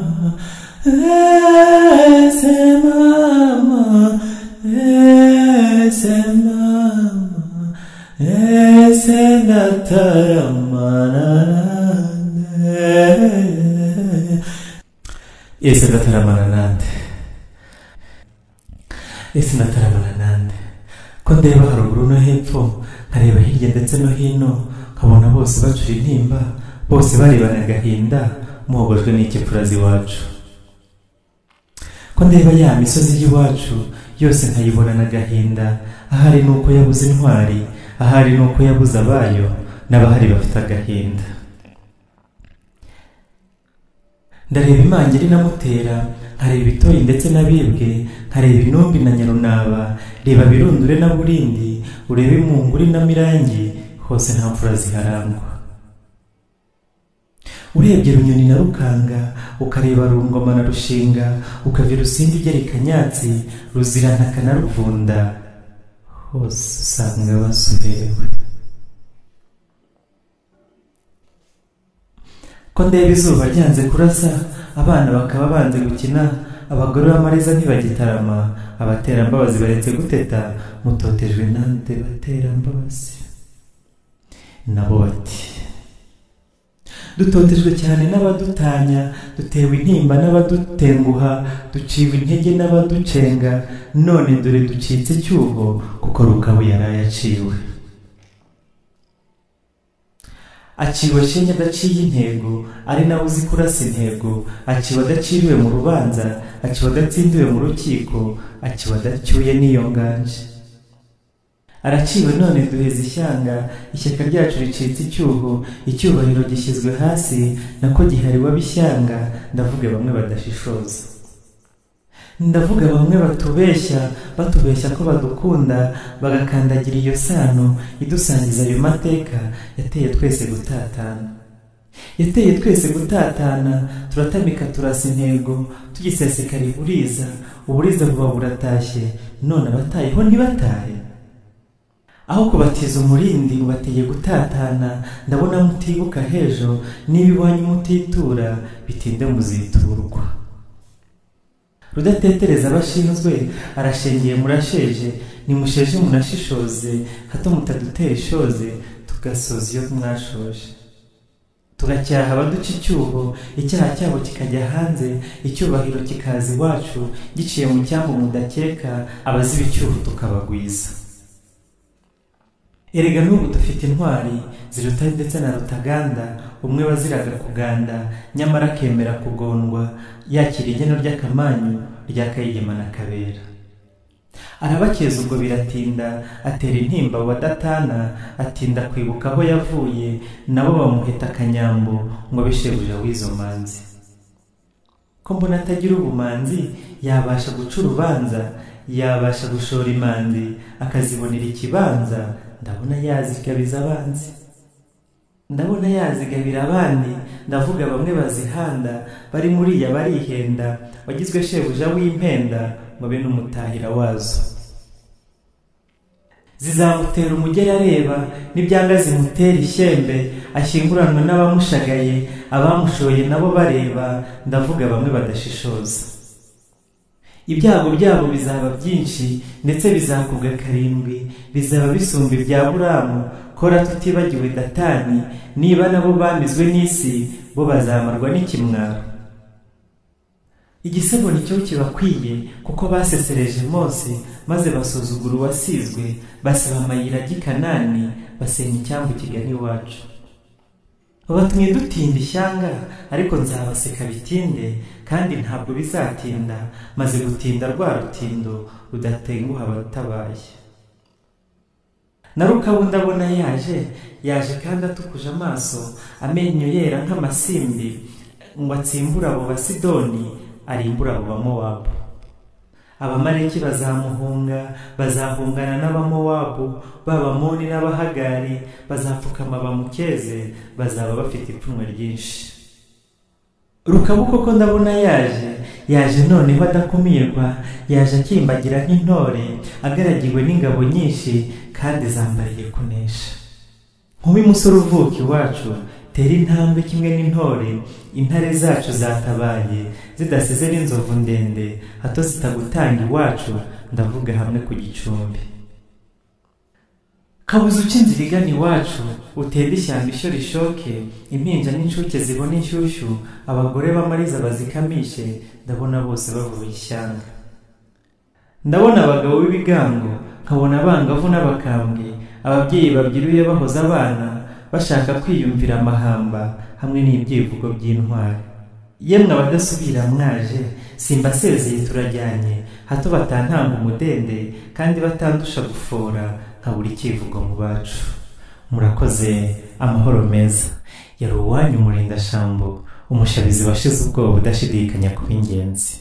SMM, SMM, SMM, esendataramananande esendataramananande esendataramananande ko ndeba haruguru no hepfo nkareba hirya ndetse no hino nkabona bose bacura intimba bose barebana agahinda muhogojwe n'ikipfurazi iwacu ko ndeba ya misozi y'iwacu yose nkayibonana agahinda ahari ni uko yabuze intwari ahari ni uko yabuze abayo n'abahari bafite agahinda ndareba imangiri namutera nkareba ibitoyi ndetse n'abibwe nkareba intumbi na nyarunaba reba birundure na burindi urebe imunguri na mirangi hose nta mfura ziharangwa urebye runyoni na rukanga ukareba rungoma na rushinga ukavira rusindi ugera ikanyatsi ruzirantaka na ruvunda hose usanga basuberewe ko ndeba izuba ryanze kurasa abana bakaba banze gukina abagore b'amareza ntibagitarama abaterambabazi baretse guteta mutotejwe nande baterambabazi nabo bati dutotejwe cyane n'abadutanya dutewe intimba n'abadutenguha duciwe intege n'abaducenga none dore ducitse icyuho kuko rukabu yari ayaciwe aciwe shinge adaciye intego ari nawe uzi kurasa intego aciwe adaciriwe mu rubanza aciwe adatsindiwe mu rukiko aciwe adacyuye n'iyo nganje araciwe none duheze ishyanga ishyaka ryacu ricitse icyuho icyubahiro gishyizwe hasi nako gihariwe ab'ishyanga ndavuga bamwe badashishoza ndavuga bamwe batubeshya batubeshya ko badukunda bagakandagira iyo sano idusangiza ayo mateka yateye twese gutatana yateye twese gutatana turatamika turasa intego tugisesekara iburiza uburiza buba buratashye none abatayeho ntibatahe aho kubatiza umurindi ubateye gutatana ndabona mutibuka hejo niba iwanyu mutitura bitinde muziturwa rudatetereza abashinzwe arashengiye murasheje nimusheje munashishoze hato mutadutera ishoze tugasoza iyo mwashoje tugacyaha abaduca icyuho icyaha cyabo kikajya hanze icyubahiro kikaza iwacu giciye mu cyambu mudakeka abaziba icyuho tukabagwiza erega n'ubu dufite intwari zirutari ndetse na rutaganda umwe waziraga kuganda nyamara akemera kugondwa yakira igeno ry'akamanyu rya kayigema na kabera arabakeza ubwo biratinda atera intimba abo badatana atinda kwibuka aho yavuye nabo bamuheta akanyambo ngo abe shebuja w'izo manzi ko mbona atagira ubumanzi yabasha guca urubanza yabasha gushora imanzi akazibonera ikibanza ndabona yazigabiza abanzi ndabona yazigabira abandi ndavuga bamwe bazihanda bari muri iya barihenda wagizwe shebuja w'impenda ngo abe n'umutahira wazo zizamutera umugeri areba n'ibyanga zimutera ishyembe ashyinguranwe n'abamushagaye abamushoye nabo bareba ndavuga bamwe badashishoza ibyago byabo bizaba byinshi ndetse bizakubwa karindwi bizaba bisumba ibya buramu kora tutibagiwe datani niba nabo bamizwe n'isi bo bazamarwa n'ikimwaro igisebo nicyo kibakwiye kuko basesereje mose maze basuzugura uwasizwe basiba amayira gikanani basenya icyambu kigana iwacu babatumye dutinda ishyanga ariko nzabaseka bitinde kandi ntabwo bizatinda maze gutinda rwa rutindo rudatenguha abatabaye na rukabu ndabona yaje yaje kandi atukuje amaso amenyo yera nk'amasimbi ngo atsimbure abo basidoni arimbure abo bamowabu abamareki bazamuhunga bazahungana n'abamowabu b'abamoni n'abahagari bazapfukama bamukeze bazaba bafite ipfunwe ryinshi rukabu koko ndabona yaje yaje noneho adakumirwa yaje akimbagira nk'intore agaragiwe n'ingabo nyinshi kandi zambariye kunesha nk'uwo musore uvuka iwacu tera intambwe kimwe n'intore intare zacu zatabaye zidasize n'inzovu ndende hato zitagutanga iwacu ndavuga hamwe ku gicumbi kabuze ukinzira igana iwacu utende ishyamba ishyo rishoke impinja n'incuke zibona inshyushyu abagore b'amariza bazikamishe ndabona bose bavuye ishyanga ndabona abagabo b'ibigango nkabona abangavu n'abakambwe ababyeyi babyiruye bahoza abana bashaka kwiyumvira amahamba hamwe n'ibyivugo by'intwari yemwe abadasubira mwaje simbasezeye turajyanye hato batantanga umudende kandi batandusha gufora nka buri kivugo mu bacu murakoze amahoro meza yari uwanyu murindashambo umushabizi washize ubwoba udashidikanya kuba ingenzi